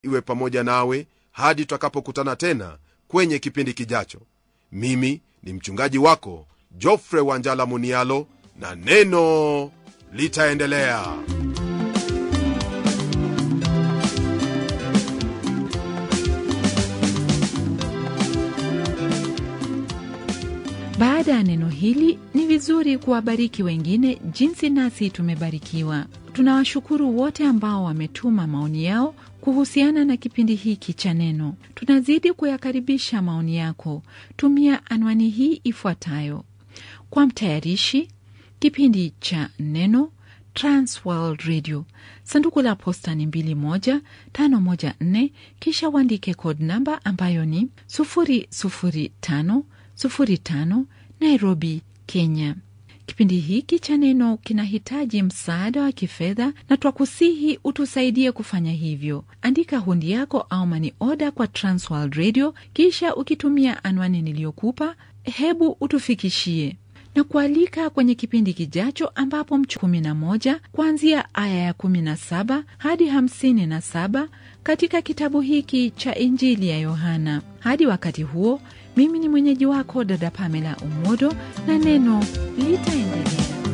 iwe pamoja nawe hadi tutakapokutana tena kwenye kipindi kijacho mimi ni mchungaji wako jofre wanjala munialo na neno litaendelea baada ya neno hili ni vizuri kuwabariki wengine jinsi nasi tumebarikiwa tunawashukuru wote ambao wametuma maoni yao kuhusiana na kipindi hiki cha neno tunazidi kuyakaribisha maoni yako tumia anwani hii ifuatayo kwa mtayarishi kipindi cha neno transworld radio sanduku la posta ni 21514 kisha uandike code namba ambayo ni 00505 nairobi kenya kipindi hiki cha neno kinahitaji msaada wa kifedha na twakusihi utusaidie kufanya hivyo andika hundi yako au mani oda kwa transworld radio kisha ukitumia anwani niliyokupa hebu utufikishie na kualika kwenye kipindi kijacho ambapo mchu 11 kuanzia aya ya 17 hadi 57 katika kitabu hiki cha injili ya yohana hadi wakati huo mimi ni mwenyeji wako dada pamela umodo na neno litaendelea